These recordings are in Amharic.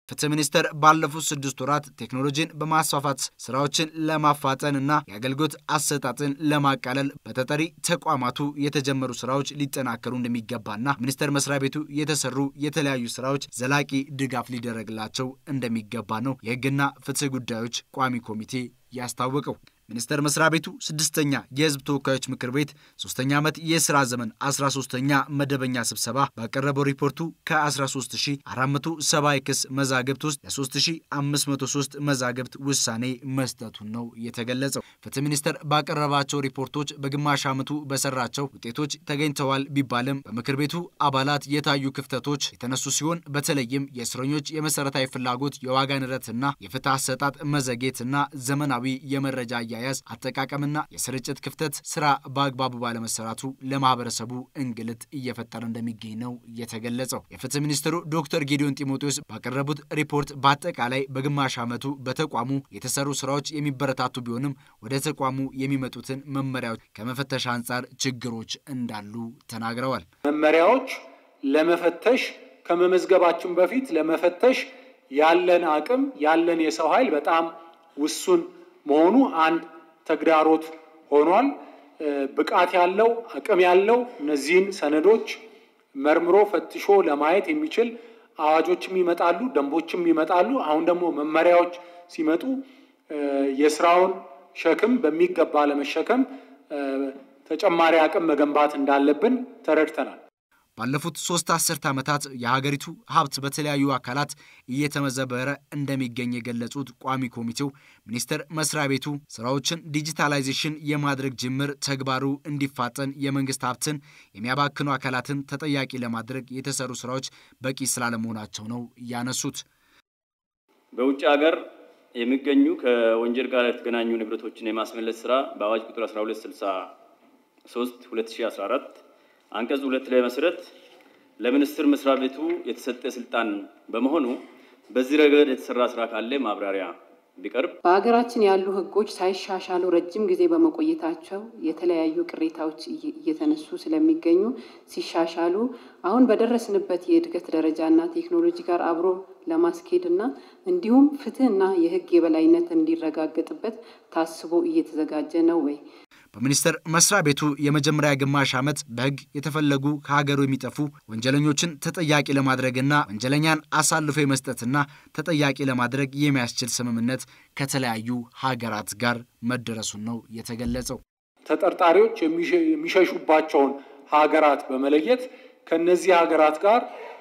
ፍትህ ሚኒስቴር ባለፉት ስድስት ወራት ቴክኖሎጂን በማስፋፋት ስራዎችን ለማፋጠን እና የአገልግሎት አሰጣጥን ለማቃለል በተጠሪ ተቋማቱ የተጀመሩ ስራዎች ሊጠናከሩ እንደሚገባና ሚኒስቴር መስሪያ ቤቱ የተሰሩ የተለያዩ ስራዎች ዘላቂ ድጋፍ ሊደረግላቸው እንደሚገባ ነው የህግና ፍትህ ጉዳዮች ቋሚ ኮሚቴ ያስታወቀው። ሚኒስቴር መስሪያ ቤቱ ስድስተኛ የህዝብ ተወካዮች ምክር ቤት ሶስተኛ ዓመት የስራ ዘመን 13ኛ መደበኛ ስብሰባ ባቀረበው ሪፖርቱ ከ13470 የክስ መዛግብት ውስጥ ለ3503 መዛግብት ውሳኔ መስጠቱን ነው የተገለጸው። ፍትህ ሚኒስቴር ባቀረባቸው ሪፖርቶች በግማሽ ዓመቱ በሰራቸው ውጤቶች ተገኝተዋል ቢባልም በምክር ቤቱ አባላት የታዩ ክፍተቶች የተነሱ ሲሆን በተለይም የእስረኞች የመሰረታዊ ፍላጎት የዋጋ ንረትና የፍትህ አሰጣጥ መዘግየትና ዘመናዊ የመረጃ አያያዝ አጠቃቀምና የስርጭት ክፍተት ስራ በአግባቡ ባለመሰራቱ ለማህበረሰቡ እንግልት እየፈጠረ እንደሚገኝ ነው የተገለጸው። የፍትህ ሚኒስትሩ ዶክተር ጌዲዮን ጢሞቴዎስ ባቀረቡት ሪፖርት በአጠቃላይ በግማሽ ዓመቱ በተቋሙ የተሰሩ ስራዎች የሚበረታቱ ቢሆንም ወደ ተቋሙ የሚመጡትን መመሪያዎች ከመፈተሽ አንጻር ችግሮች እንዳሉ ተናግረዋል። መመሪያዎች ለመፈተሽ ከመመዝገባችን በፊት ለመፈተሽ ያለን አቅም ያለን የሰው ኃይል በጣም ውሱን መሆኑ አንድ ተግዳሮት ሆኗል። ብቃት ያለው አቅም ያለው እነዚህን ሰነዶች መርምሮ ፈትሾ ለማየት የሚችል አዋጆችም ይመጣሉ፣ ደንቦችም ይመጣሉ። አሁን ደግሞ መመሪያዎች ሲመጡ የስራውን ሸክም በሚገባ ለመሸከም ተጨማሪ አቅም መገንባት እንዳለብን ተረድተናል። ባለፉት ሶስት አስርት ዓመታት የሀገሪቱ ሀብት በተለያዩ አካላት እየተመዘበረ እንደሚገኝ የገለጹት ቋሚ ኮሚቴው ሚኒስቴር መስሪያ ቤቱ ስራዎችን ዲጂታላይዜሽን የማድረግ ጅምር ተግባሩ እንዲፋጠን የመንግስት ሀብትን የሚያባክኑ አካላትን ተጠያቂ ለማድረግ የተሰሩ ስራዎች በቂ ስላለመሆናቸው ነው ያነሱት። በውጭ ሀገር የሚገኙ ከወንጀል ጋር የተገናኙ ንብረቶችን የማስመለስ ስራ በአዋጅ ቁጥር 1263 2014 አንቀጽ ሁለት ላይ መሰረት ለሚኒስቴር መስሪያ ቤቱ የተሰጠ ስልጣን በመሆኑ በዚህ ረገድ የተሰራ ስራ ካለ ማብራሪያ ቢቀርብ። በሀገራችን ያሉ ሕጎች ሳይሻሻሉ ረጅም ጊዜ በመቆየታቸው የተለያዩ ቅሬታዎች እየተነሱ ስለሚገኙ ሲሻሻሉ አሁን በደረስንበት የእድገት ደረጃና ቴክኖሎጂ ጋር አብሮ ለማስኬድ እና እንዲሁም ፍትህና የህግ የበላይነት እንዲረጋገጥበት ታስቦ እየተዘጋጀ ነው ወይ? በሚኒስቴር መስሪያ ቤቱ የመጀመሪያ ግማሽ ዓመት በህግ የተፈለጉ ከሀገሩ የሚጠፉ ወንጀለኞችን ተጠያቂ ለማድረግና ወንጀለኛን አሳልፎ የመስጠትና ተጠያቂ ለማድረግ የሚያስችል ስምምነት ከተለያዩ ሀገራት ጋር መደረሱን ነው የተገለጸው። ተጠርጣሪዎች የሚሸሹባቸውን ሀገራት በመለየት ከነዚህ ሀገራት ጋር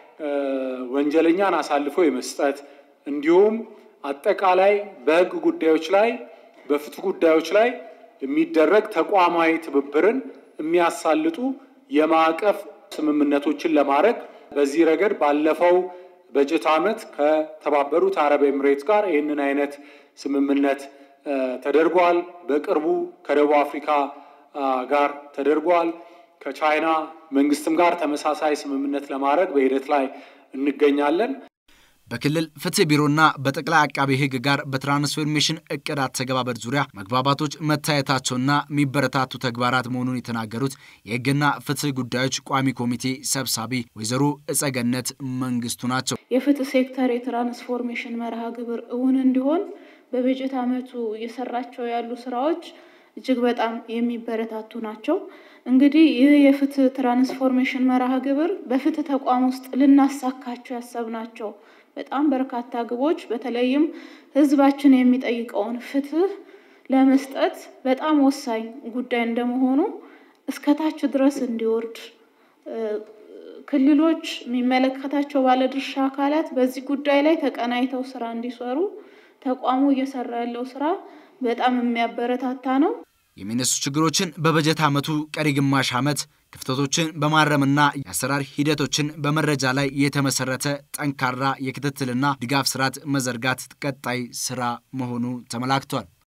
ወንጀለኛን አሳልፎ የመስጠት እንዲሁም አጠቃላይ በህግ ጉዳዮች ላይ በፍትህ ጉዳዮች ላይ የሚደረግ ተቋማዊ ትብብርን የሚያሳልጡ የማዕቀፍ ስምምነቶችን ለማድረግ በዚህ ረገድ ባለፈው በጀት ዓመት ከተባበሩት አረብ ኤምሬት ጋር ይህንን አይነት ስምምነት ተደርጓል። በቅርቡ ከደቡብ አፍሪካ ጋር ተደርጓል። ከቻይና መንግስትም ጋር ተመሳሳይ ስምምነት ለማድረግ በሂደት ላይ እንገኛለን። በክልል ፍትህ ቢሮና በጠቅላይ አቃቤ ሕግ ጋር በትራንስፎርሜሽን እቅድ አተገባበር ዙሪያ መግባባቶች መታየታቸውና የሚበረታቱ ተግባራት መሆኑን የተናገሩት የሕግና ፍትህ ጉዳዮች ቋሚ ኮሚቴ ሰብሳቢ ወይዘሮ እጸገነት መንግስቱ ናቸው። የፍትህ ሴክተር የትራንስፎርሜሽን መርሃ ግብር እውን እንዲሆን በበጀት ዓመቱ እየሰራቸው ያሉ ስራዎች እጅግ በጣም የሚበረታቱ ናቸው። እንግዲህ ይህ የፍትህ ትራንስፎርሜሽን መርሃ ግብር በፍትህ ተቋም ውስጥ ልናሳካቸው ያሰብናቸው በጣም በርካታ ግቦች በተለይም ህዝባችን የሚጠይቀውን ፍትህ ለመስጠት በጣም ወሳኝ ጉዳይ እንደመሆኑ እስከታች ድረስ እንዲወርድ ክልሎች፣ የሚመለከታቸው ባለድርሻ አካላት በዚህ ጉዳይ ላይ ተቀናይተው ስራ እንዲሰሩ ተቋሙ እየሰራ ያለው ስራ በጣም የሚያበረታታ ነው። የሚነሱ ችግሮችን በበጀት ዓመቱ ቀሪ ግማሽ ዓመት ክፍተቶችን በማረምና የአሰራር ሂደቶችን በመረጃ ላይ የተመሰረተ ጠንካራ የክትትልና ድጋፍ ስርዓት መዘርጋት ቀጣይ ስራ መሆኑ ተመላክቷል።